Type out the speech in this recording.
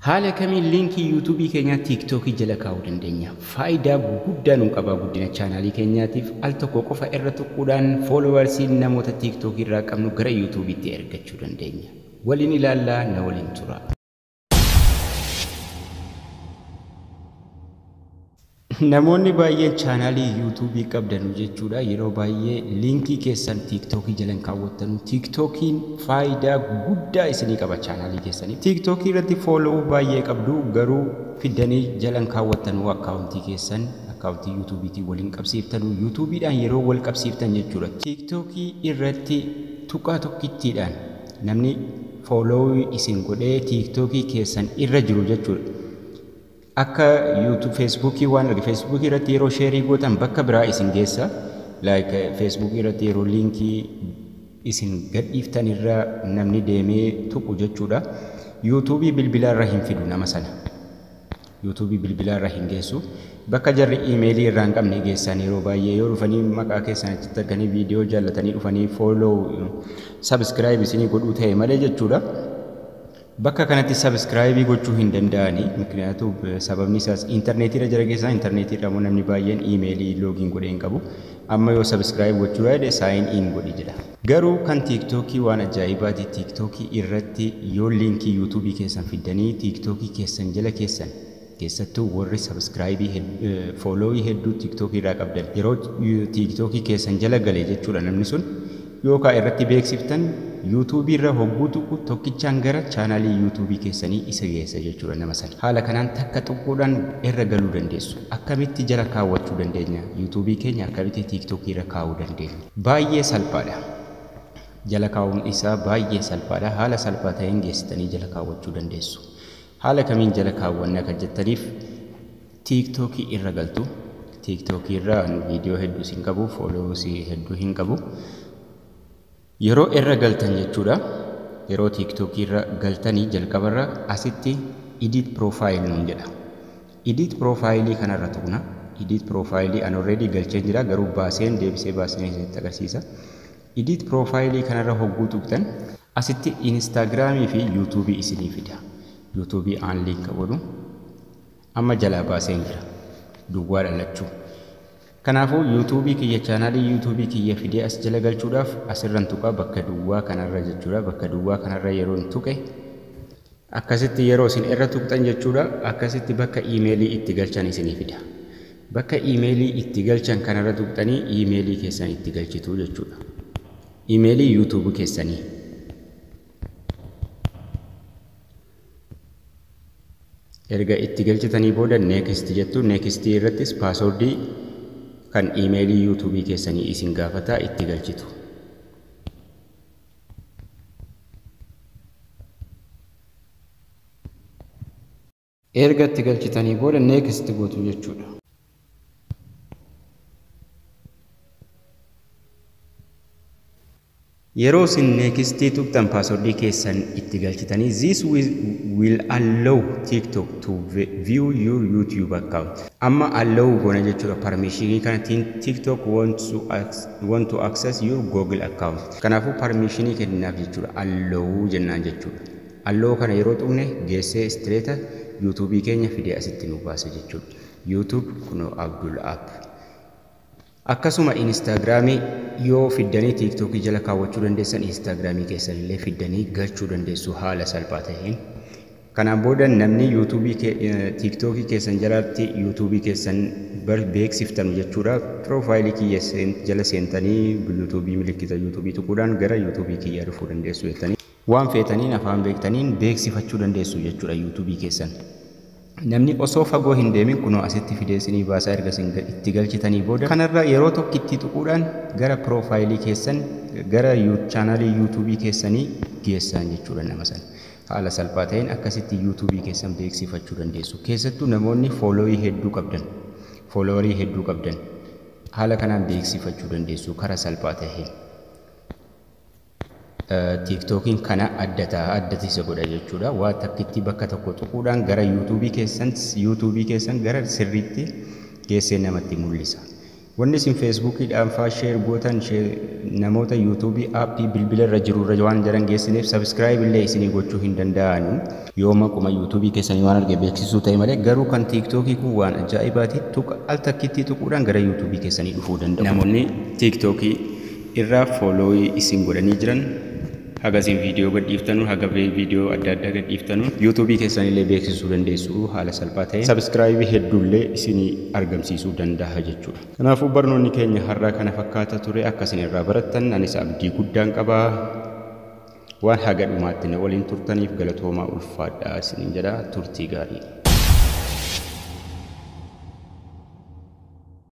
Haala kamiin liinkii yuutuubii keenyaa tiiktookii jala kaa'uu dandeenya? Faayidaa guddaa nu qaba guddina chaanaalii keenyaatiif al tokko qofa irra tuquudhaan foolowarsii namoota tiiktookii irraa qabnu gara yuutuubiitti ergachuu dandeenya. Waliin ilaallaa na waliin tura. Namoonni baay'een chaanaalii yuutuubii qabdanu jechuudha. Yeroo baay'ee liinkii keessan tiiktookii jalan kaawwattanu. Tiiktookiin faayidaa guddaa isinii qaba chaanaalii keessanii. Tiiktookii irratti foolowuu baay'ee qabdu garuu fiddanii jalan kaawwattanu akkaawuntii keessan akkaawuntii yuutuubiitiin waliin qabsiiftanu. Yuutuubiidhaan yeroo wal qabsiiftan jechuudha. Tiiktookii irratti tuqaa tokkittiidhaan namni foolowuu isin godhee tiiktookii keessan irra jiru jechuudha. akka yuutuub feesbuukii waan arge feesbuukii irratti yeroo sheerii gootan bakka biraa isin geessa like feesbuukii irratti yeroo liinkii isin gadhiiftan irra namni deemee tuqu jechuudha yuutuubii bilbilaa irra hin fidu nama sana yuutuubii bilbilaa irra hin geessu bakka jarri iimeelii irraa hin qabne geessan yeroo baay'ee yoo dhufanii maqaa keessan achitti arganii viidiyoo jaallatanii dhufanii fooloo sabiskiraayib isinii godhuu ta'e malee jechuudha. Bakka kanatti sabiskiraayibii gochuu hin danda'ani. Miknyaatu sababni isaas intarneetiirra jira keessaa intarneetiirra immoo namni baay'een iimeelii loogiin godhee hin qabu. Amma yoo sabiskiraayib gochuu yaade saayin in godhi jedha. Garuu kan tiiktookii waan ajaa'ibaati. Tiiktookii irratti yoo liinkii yuutuubii keessan fiddanii tiiktookii keessan jala keessan keessattuu warri sabiskiraayibii foolowii hedduu tiiktookii irraa qabdan yeroo tiiktookii keessan jala gale jechuudha namni sun yookaan irratti beeksiftan yuutuubii irra hogguu tuqu tokkichaan gara chaanaalii yuutuubii keessanii isa geessa jechuudha nama sana. Haala kanaan takka tuquudhaan irra galuu dandeessu. Akkamitti jala kaawwachuu dandeenya? Yuutuubii keenya akkamitti tiiktookii irra kaa'uu dandeenya? Baay'ee salphaadha. Jala kaa'uun isaa baay'ee salphaadha. Haala salphaa ta'een geessitanii jala kaawwachuu dandeessu. Haala kamiin jala kaawwanna kan jettaniif tiiktookii irra galtu. Tiiktookii irra viidiyoo hedduu hin qabu, fooloowusii hedduu hin qabu. Yeroo irra galtan jechuudha. Yeroo tiiktookii irra galtanii jalqabarra asitti idit piroofaayil nuun jedha. Idit piroofaayilii kanarra tuqna. Idit piroofaayilii an already galcheen jira garuu baaseen deebisee baaseen isinitti agarsiisa. Idit piroofaayilii kanarra hogguu tuqtan asitti inistaagiraamii fi yuutuubii isinii fida. Yuutuubii aan liinka godhu amma jalaa baaseen jira. Duwwaa dhalachuu. Kanaafuu yuutuubii kiyya chaanaalii yuutuubii kiyya fidee as jala galchuudhaaf asirran tuqaa bakka duwwaa kanarra jechuudha. Bakka duwwaa kanarra yeroo hin tuqe akkasitti yeroo isin irra tuqxan jechuudha. Akkasitti bakka iimeelii itti galchan isinii fida. Bakka iimeelii itti galchan kanarra tuqxanii iimeelii keessan itti galchitu jechuudha. Iimeelii yuutuubii keessanii. Erga itti galchitanii booda neekist jettu neekistii irrattis paasoordii kan iimeelii yuutuubii keessanii isin gaafataa itti galchitu. Erga itti galchitanii booda neekist gootu jechuudha. Yeroo isin neekistii tuqxan paaswordii keessan itti galchitanii this will allow TikTok to view your YouTube account. Amma allow goona jechuudha parmishinii kanattiin TikTok want to, want to access your Google account. Kanaafuu parmishinii kenninaaf jechuudha allow jennaan jechuudha. Allow kana yeroo tuqne geessee istireeta yuutuubii keenya fidee asitti nu baasa jechuudha. YouTube kunoo Abdul App. Akkasuma inistaagiraamii yoo fiddanii tiiktookii jala kaawwachuu dandeessan inistaagiraamii keessan illee fiddanii galchuu dandeessu haala salphaa ta'een. Kanaan booda namni yuutuubii tiiktookii keessan jalatti yuutuubii keessan beeksiftanu jechuudha. Piroofaayilii kiyya jala seentanii yuutuubii milikkita yuutuubii tuquudhaan gara yuutuubii kiyyaa dhufuu dandeessu jettanii waan feetaniin afaan beektaniin beeksifachuu dandeessu jechuudha yuutuubii keessan. Namni osoo fagoo hin deemin kunoo asitti fidee isinii baasaa erga isin itti galchitanii booda kanarra yeroo tokkitti tuquudhaan gara piroofaayilii keessan gara chaanaalii yuutuubii keessanii geessan jechuudha nama sana. Haala salphaa ta'een akkasitti yuutuubii keessan beeksifachuu dandeessu. Keessattuu namoonni foolowii hedduu qabdan, foolowarii hedduu qabdan haala kanaan beeksifachuu dandeessu karaa salphaa ta'een. tiiktookiin kana adda ta'a addati isa godha jechuudha waa takkitti bakka tokko tuquudhaan gara yuutuubii keessan yuutuubii keessan gara sirriitti geessee namatti mul'isa Wanni isin feesbuukiidhaan faa sheer gootan namoota yuutuubii aappii bilbila irra jiru irra waan jiran geessineef sabskiraayib illee isinii gochuu hin danda'anu. Yoo maquma yuutuubii keessanii waan arge beeksisuu ta'e malee garuu kan tiiktookii kun waan ajaa'ibaati tuqa al takkitti tuquudhaan gara yuutuubii keessanii dhufuu danda'u. Namoonni tiiktookii irraa foolooyii isin godhanii jiran haga isin viidiyoo gadhiiftanu haga viidiyoo adda addaa gadhiiftanu yuutuubii keessanillee beeksisuu dandeessu haala salphaa ta'een sabskiraayibii hedduullee isinii argamsiisuu danda'a jechuudha. Kanaafuu barnoonni keenya har'aa kana fakkaata ture akka isin irraa barattan anis abdii guddaan qabaa. Waan haga dhumaatti na waliin turtaniif galatoomaa ulfaadhaa isiniin jedha turtii gaarii.